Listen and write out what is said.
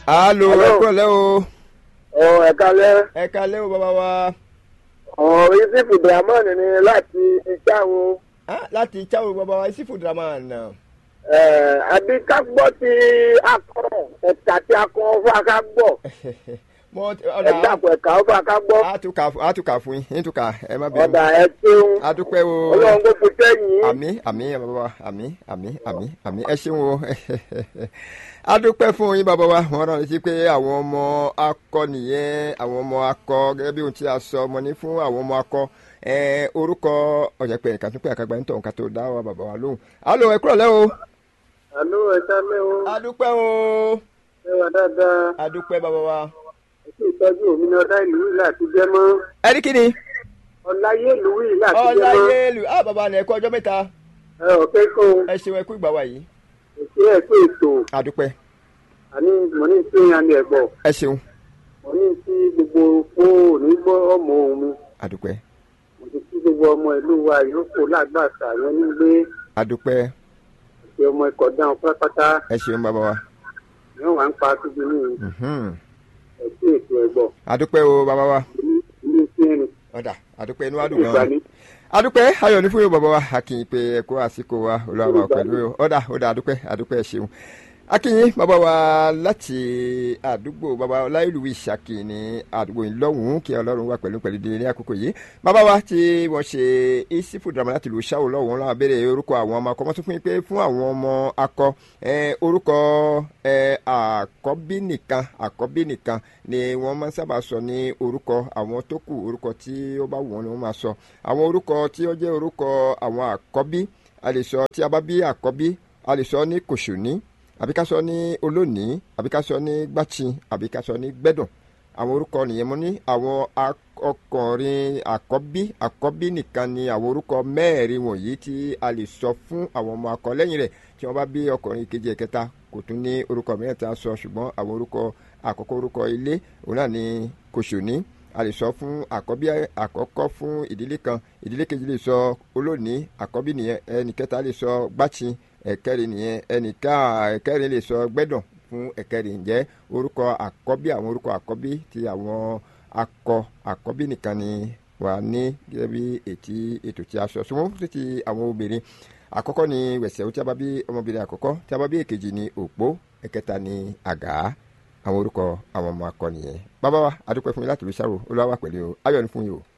alo Hello. ẹ kúrọ̀lẹ́ o ọ ẹ̀ka lẹ́ ẹ kalẹ́ o bàbá wa ọ̀ yusuf ibrahman ni láti ìjáwọn Ah, láti cháwó bàbá wa isifu draman àbí ká gbọ́ ti akọ ẹ̀ka tí akọ fún aká gbọ́ mo ẹ̀ka ọ̀dà àpò ẹ̀ka fún aká gbọ́ àtúkà àtúkà fún yín nítúkà ẹ má bẹ̀rù ọ̀dà ẹ̀ ṣeun adúpẹ́ o ọlọ́run kò fi sẹ́yìn àmì àmì bàbá wa àmì àmì àmì àmì ẹ ṣeun o adúpẹ́ fún yín bàbá wa wọ́n rán létí pé àwọn ọmọ akọ nìyẹn àwọn ọmọ akọ gẹ́gẹ́ bí ohun tí a sọ ọmọ ní fún àwọn ọmọ akọ ẹ orúkọ ọ̀jẹ̀ pé ẹ̀ka tún pé àkàgbà ń tọ̀ nǹkan tó dá wa bàbá wa lóhùn alo ẹ kúrọ̀lẹ́ o àlọ́ ẹ̀ka lẹ́ o adúpẹ́ o ẹ wà dáadáa adúpẹ́ bàbá wa ètò ìtọ́jú òmìnira ọ̀dá ìlú yìí láti jẹ́ mọ́ ẹni kí ni ọ̀láyé ìlú yìí láti jẹ́ mọ́ ọláyélu ah bàbá ni ẹ kú ọjọ́ mẹ́ta ẹ ọ̀kẹ́ kó ẹ ṣeun ẹ kú ìgbà wa yìí èsì ẹ̀kọ́ ètò adúpẹ́ àní mọ̀ ní tí yan ní ẹ̀gbọ́ ẹ ṣeun mọ̀ ní tí gbogbo fóònù gbọ́ ọmọ òun mi adúpẹ́ mo ti kí gbogbo ọmọ ìlú wa yòókù lágbàtà yẹn nílé adúpẹ́ àti ọmọ ikọ̀ dáhùn pátápátá ẹ ṣeun bàbá wa yóò wá ń pa tóbi ní mhm. ẹ̀sìn ètò ẹ̀gbọ́ adúpẹ́ o bàbá wa ilé tí ẹni ọ̀dà adúpẹ́ inú adùn ìgbà gan-an ní adúpẹ́ ayọ̀ ní fún yóò bàbá wa akínyìn pé ẹ kó àsìkò wa olúwa wa pẹ̀lú o ọ̀dà ọ̀dà adúpẹ́ adúpẹ́ ẹ ṣeun akínyìn bàbá wa láti àdúgbò bàbá ọláìlúwì ṣàkì ní àdúgbò ìlọ́hùn kí ọlọ́run wà pẹ̀lú pẹ̀lú délé ní àkókò yìí bàbá wa tí wọ́n ṣe isifu drama láti lu ṣáwó lọ́hùn lọ́wọ́ béèrè orúkọ àwọn ọmọ akọ wọ́n tún fún yín pé fún àwọn ọmọ akọ ẹ, orúkọ ẹ, àkọ́bí nìkan àkọ́bí nìkan ni wọ́n máa ń sábà sọ ní orúkọ àwọn tó kù orúkọ tí ó bá wù wọ́n ni wọ́n máa sọ àwọn orúkọ tí ó jẹ́ orúkọ àwọn àkọ́bí a lè sọ tí a bá bí àkọ́bí a lè sọ ní kòṣòní àbí ká sọ ní olónìí àbí ká sọ ní gbàtsin àbí ká sọ ní gbẹ́dùn àwọn orúkọ nìyẹn mo ní àwọn ak- ọkùnrin àkọ́bí àkọ́bí nìkan ni àwọn orúkọ mẹ́ẹ̀rin wọ̀nyí tí a lè sọ fún àwọn ọmọ akọ lẹ́yìn rẹ̀ tí wọ́n bá bí ọkùnrin kejì ẹ̀kẹta kò tún ní orúkọ mìíràn tí a sọ ṣùgbọ́n àwọn orúkọ àkọ́kọ́ orúkọ ilé òun náà ni kòṣòní a lè sọ fún àkọ́bí àkọ́kọ́ fún ìdílé kan ìdílé kejì lè sọ olónìí àkọ́bí nìyẹn ẹnì kẹta lè sọ gbàtsin ẹ̀kẹrin nìyẹn ẹnìká ẹ̀kẹrin lè sọ gbẹ́dọ̀ fún ẹ̀kẹrin ǹjẹ́ orúkọ àkọ́bí àwọn orúkọ àkọ́bí ti àwọn akọ àkọ́bí nìkan ni wà ní gẹ́gẹ́ bí ètí ètò tí a sọ ṣùgbọ́n fún ti àwọn obìnrin àkọ́kọ́ ni wẹ̀sẹ̀ tí a bá bí ọmọbìnrin àkọ́kọ́ tí a bá bí èkejì ni òpó ẹ̀kẹta ni àgá àwọn orúkọ àwọn ọmọ akọ nìyẹn bàbá wa adúpẹ́ fún mi láti lè ṣàrò olúwa wà pẹ̀lú o ayọ̀ ni fún yìí o.